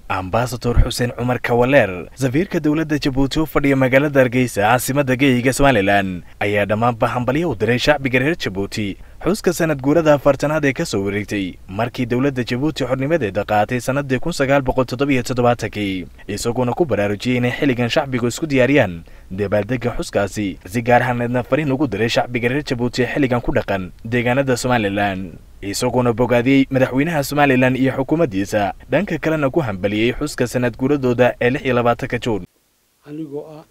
ambasador xuseen cumar kawaleer safiirka dowladda jabuuti u fadhiya magaalada hargeysa caasimadda geeyiga somalilan ayaa dhammaanba hambalyo u diray shacbiga reer jabuuti xuska sanad guurada afartanaad ee ka soo wareegtay markii dowladda jabuuti xornimadeeda qaatay sannadii kun sagaal boqol toddobiyo toddobaatankii isaguona ku baraarujiyey inay xilligan shacbigu isku diyaariyaan dabaaldega xuskaasi si gaar ahaneedna fariin ugu diray shacbiga reer jabuuti ee xilligan ku dhaqan deegaanada somalilan isaguona bogaadiyey madaxweynaha somalilan iyo xukuumaddiisa dhanka kalena ku hambaliyey xuska sanad guuradooda ee lix iyo labaatanka juun anigoo ah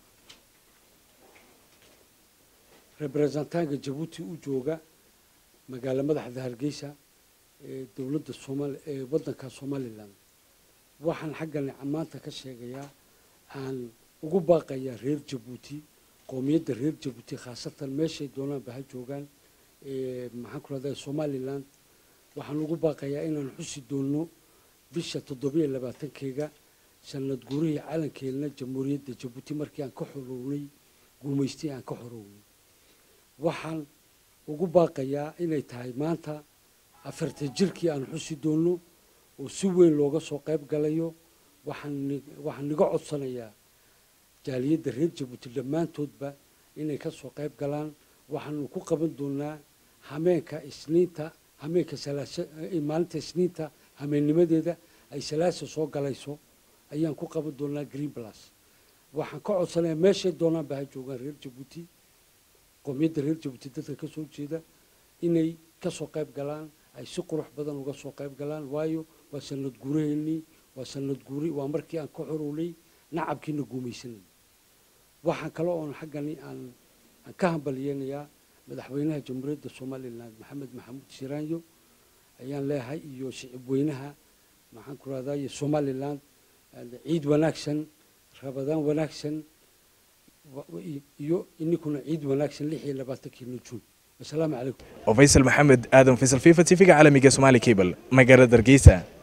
rebrezentaanka jabuuti u jooga magaalo madaxda hargeysa ee dowladda somal ee waddanka somalilan waxaan xaggan maanta ka sheegayaa aan ugu baaqayaa reer jabuuti qowmiyadda reer jabuuti khaasatan meeshay doonaanba ha joogaan maxaan ku rahdaa somalilan waxaan ugu baaqayaa inaan xusi doonno bisha toddobiyo labaatankeega sanad guurihii calankeelna jamhuuriyadda jabuuti markii aan ka xorownay guumaystay aan ka xorownay waxaan ugu baaqayaa inay tahay maanta afarta jirkii aan xusi doonno oo si weyn looga soo qayb galayo waxaan waxaan niga codsanayaa jaaliyadda reer jabuuti dhammaantoodba inay ka soo qayb galaan waxaanu ku qaban doonaa hameenka isniinta hameenka salaasa maalinta isniinta hameennimadeeda ay salaasa soo galayso ayaan ku qaban doonaa green plus waxaan ka codsanayaa meeshay doonaanba ha joogaan reer jabuuti qowmiyadda reer jabuuti dadka ka soo jeeda inay ka soo qayb galaan ay si qurux badan uga soo qayb galaan waayo waa sanad guuraheennii waa sanad guuri waa markii aan ka xorownay nacabkiina guumaysanay waxaan kale oon xaggani aan aan ka hambaliyeynayaa madaxweynaha jamhuuriyadda somalilan maxamed maxamuud shiraanyo ayaan leeyahay iyo shicib weynaha maxaan ku rahdaye somalilan ciid wanaagsan rabadaan wanaagsan iyo ininkuna ciid wanaagsan lix iyo labaatankiina juun wasalaamu calaykum faysal maxamed aadan faysal fifa t v-ga caalamiga somaali cable magaalada hargeysa